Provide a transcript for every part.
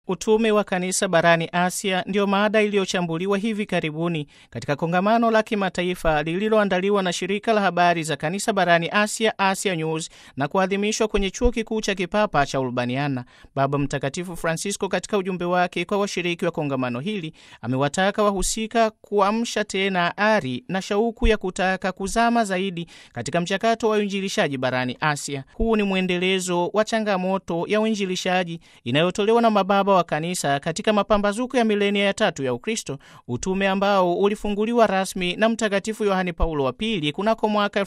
Utume wa kanisa barani Asia ndiyo mada iliyochambuliwa hivi karibuni katika kongamano la kimataifa lililoandaliwa na shirika la habari za kanisa barani Asia, Asia News, na kuadhimishwa kwenye chuo kikuu cha kipapa cha Urbaniana. Baba Mtakatifu Francisco, katika ujumbe wake kwa washiriki wa kongamano hili, amewataka wahusika kuamsha tena ari na shauku ya kutaka kuzama zaidi katika mchakato wa uinjilishaji barani Asia. Huu ni mwendelezo wa changamoto ya uinjilishaji inayotolewa na mababa wa kanisa katika mapambazuko ya milenia ya tatu ya Ukristo, utume ambao ulifunguliwa rasmi na Mtakatifu Yohane Paulo wa Pili kunako mwaka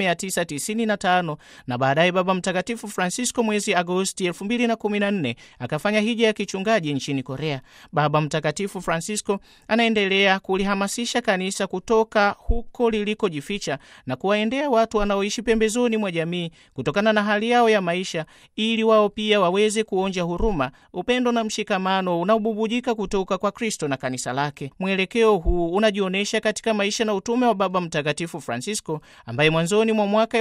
1995 na baadaye Baba Mtakatifu Francisco mwezi Agosti 2014 akafanya hija ya kichungaji nchini Korea. Baba Mtakatifu Francisco anaendelea kulihamasisha kanisa kutoka huko lilikojificha na kuwaendea watu wanaoishi pembezoni mwa jamii kutokana na hali yao ya maisha, ili wao pia waweze kuonja huruma, upendo na mshikamano unaobubujika kutoka kwa Kristo na kanisa lake. Mwelekeo huu unajionyesha katika maisha na utume wa Baba Mtakatifu Francisco ambaye mwanzoni mwa mwaka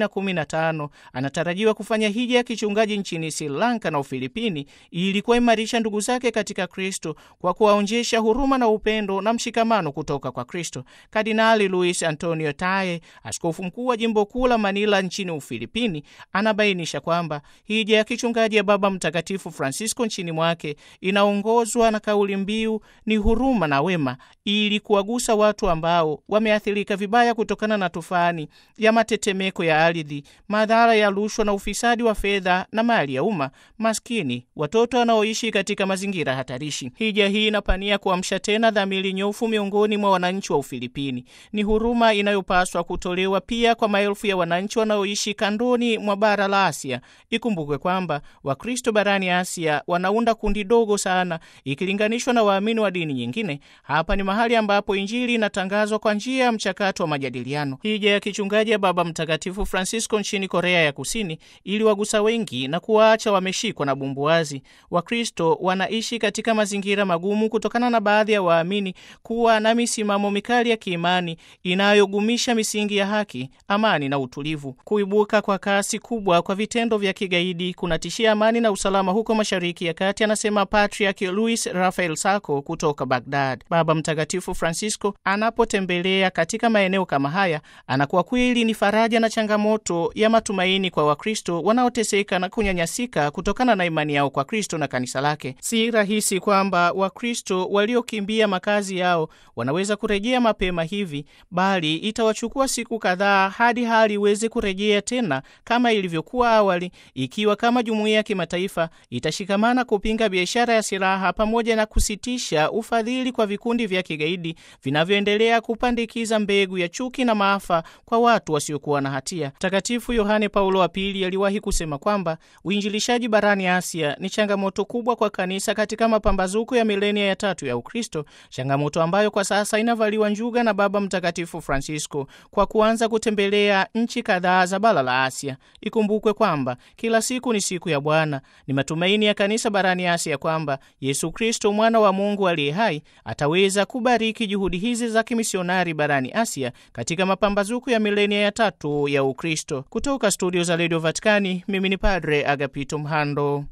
2015 anatarajiwa kufanya hija ya kichungaji nchini Sri Lanka na Ufilipini ili kuwaimarisha ndugu zake katika Kristo kwa kuwaonjesha huruma na upendo na mshikamano kutoka kwa Kristo. Kardinali Luis Antonio Taye, askofu mkuu wa jimbo kuu la Manila nchini Ufilipini, anabainisha kwamba hija ya kichungaji ya Baba Mtakatifu Francisco nchini mwake inaongozwa na kauli mbiu ni huruma na wema, ili kuwagusa watu ambao wameathirika vibaya kutokana na tufani ya matetemeko ya ardhi, madhara ya rushwa na ufisadi wa fedha na mali ya umma, maskini, watoto wanaoishi katika mazingira hatarishi. Hija hii inapania kuamsha tena dhamiri nyofu miongoni mwa wananchi wa Ufilipini. Ni huruma inayopaswa kutolewa pia kwa maelfu ya wananchi wanaoishi kandoni mwa bara la Asia. Ikumbukwe kwamba Wakristo barani Asia wanaunda kundi dogo sana ikilinganishwa na waamini wa dini nyingine. Hapa ni mahali ambapo Injili inatangazwa kwa njia ya mchakato wa majadiliano. Hija ya kichungaji ya Baba Mtakatifu Francisco nchini Korea ya Kusini ili wagusa wengi na kuwaacha wameshikwa na bumbuazi. Wakristo wanaishi katika mazingira magumu kutokana na baadhi ya waamini kuwa na misimamo mikali ya kiimani inayogumisha misingi ya haki, amani na utulivu. Kuibuka kwa kasi kubwa kwa vitendo vya kigaidi kunatishia amani na usalama huko Mashariki ya Kati, anasema Patriarch Luis Rafael Sako kutoka Baghdad. Baba Mtakatifu Francisco anapotembelea katika maeneo kama haya anakuwa kweli ni faraja na changamoto ya matumaini kwa Wakristo wanaoteseka na kunyanyasika kutokana na imani yao kwa Kristo na kanisa lake. Si rahisi kwamba Wakristo waliokimbia makazi yao wanaweza kurejea mapema hivi, bali itawachukua siku kadhaa hadi hali iweze kurejea tena kama ilivyokuwa awali, ikiwa kama jumuiya ya kimataifa itashikamana kupinga biashara ya silaha pamoja na kusitisha ufadhili kwa vikundi vya kigaidi vinavyoendelea kupandikiza mbegu ya chuki na maafa kwa watu wasiokuwa na hatia. Mtakatifu Yohane Paulo wa Pili aliwahi kusema kwamba uinjilishaji barani Asia ni changamoto kubwa kwa kanisa katika mapambazuko ya milenia ya tatu ya Ukristo, changamoto ambayo kwa sasa inavaliwa njuga na Baba Mtakatifu Francisco kwa kuanza kutembelea nchi kadhaa za bara la Asia. Ikumbukwe kwamba kila siku ni siku ya Bwana. Ni matumaini ya kanisa barani Asia kwamba Yesu Kristo mwana wa Mungu aliye hai ataweza kubariki juhudi hizi za kimisionari barani Asia katika mapambazuko ya milenia ya tatu ya Ukristo. Kutoka studio za Radio Vatikani, mimi ni Padre Agapito Mhando.